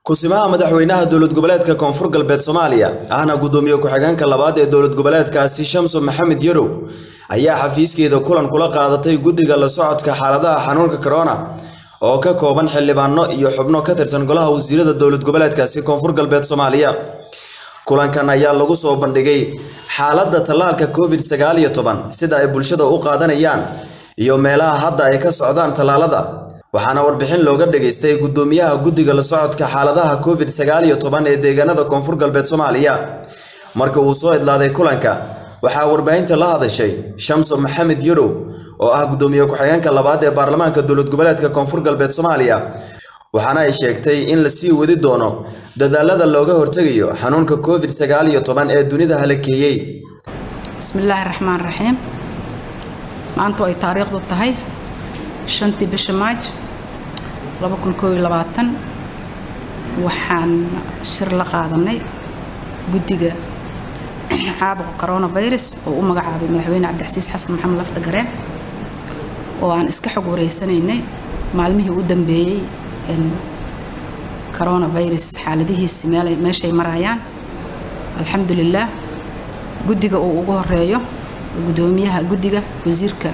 kusimaha madaxweynaha dowlad goboleedka koonfur galbeed soomaaliya ahna gudoomiye ku-xigeenka labaad ee dowlad goboleedkaasi shamso maxamed yarow ayaa xafiiskeeda kulan kula qaadatay guddiga la socodka xaaladaha xanuunka corona oo ka kooban xildhibaano iyo xubno ka tirsan golaha wasiirada dowlad goboleedkaasi koonfur galbeed soomaaliya kulankan ayaa lagu soo bandhigay xaaladda tallaalka covid sagaal iyo toban sida ay bulshada u qaadanayaan iyo meelaha hadda ay ka socdaan tallaalada waxaana warbixin looga dhageystay gudoomiyaha guddiga la socodka xaaladaha covid sagaal iyo toban ee deegaanada koonfur galbeed soomaaliya marka uu soo idlaaday kulanka waxaa warbaahinta la hadashay shamso maxamed yarow oo ah gudoomiye ku-xigeenka labaad ee baarlamaanka dowlad goboleedka koonfur galbeed soomaaliya waxaana ay sheegtay in la sii wadi doono dadaalada looga hortegayo xanuunka covid sagaal iyo toban ee dunida halakeeyey bismillaahi raxmaan raxiim maanta ay taariikhdu tahay shantii bisha maaj waxaan shir la qaadanay guddiga caabuqa coronavirus oo u magacaabay madaxweyne cabdixasiis xasan maxamed lafta gareen oo aan iska xog wareysanaynay maalmihii u dambeeyey coronavirus xaaladihiisi meeshay marayaan alxamdulilaah guddiga uu ugu horeeyo gudoomiyaha guddiga wasiirka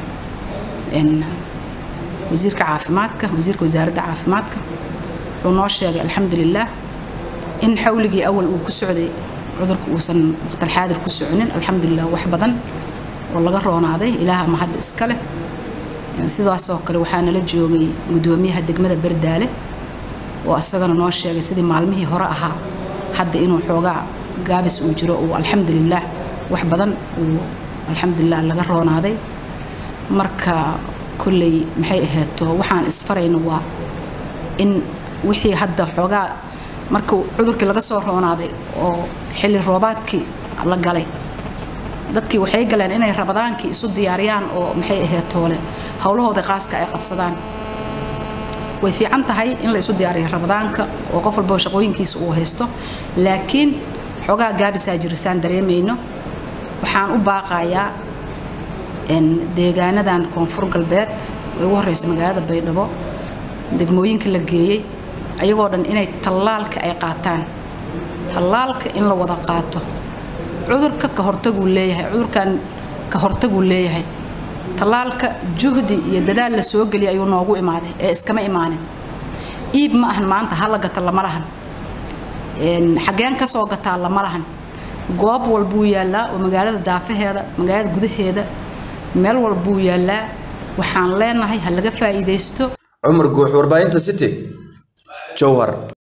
wasiirka caafimaadka wasiirka wasaaradda caafimaadka wuxuu noo sheegay alxamdulilaah in xawligii awal uu ku socday cudurka uusan waqtalxaadir ku soconin alxamdulilah wax badan oo laga roonaaday ilaaha mahadda iska leh sidaasoo kale waxaa nala joogay gudoomiyaha degmada bardaale oo isagana noo sheegay sidii maalmihii hore ahaa hadda inuu xoogaa gaabis uu jiro uu alxamdulilaah wax badan uu alxamdulilah laga roonaaday marka kolley maxay ahayto waxaan isfarayno waa in wixii hadda xoogaa marka cudurkii laga soo roonaaday oo xilli roobaadkii la galay dadkii waxay galeen inay rabadaankii isu diyaariyaan oo maxay ahaytoole howlahooda qaaska ay qabsadaan way fiican tahay in la isu diyaariyo rabadaanka oo qof walbaba shaqooyinkiisa uu haysto laakiin xoogaa gaabisaa jirisaan dareemayno waxaan u baaqayaa deegaanadan koonfur galbeed ay ugu horeyso magaalada baydhabo degmooyinka la geeyey ayagoo dhan inay tallaalka ay qaataan tallaalka in la wada qaato cudurka ka hortaguu leeyahay cudurkan ka hortaguu leeyahay tallaalka juhdi iyo dadaal la soo geliyay ayuu noogu imaaday ee iskama imaanin iib ma ahan maanta hala gata lama lahan xageen ka soo gataa lama lahan goob walbuu yaallaa oo magaalada daafaheeda magaalada gudaheeda meel walbuu yaallaa waxaan leenahay ha laga faa'iidaysto cumar guux warbaahinta city jowhar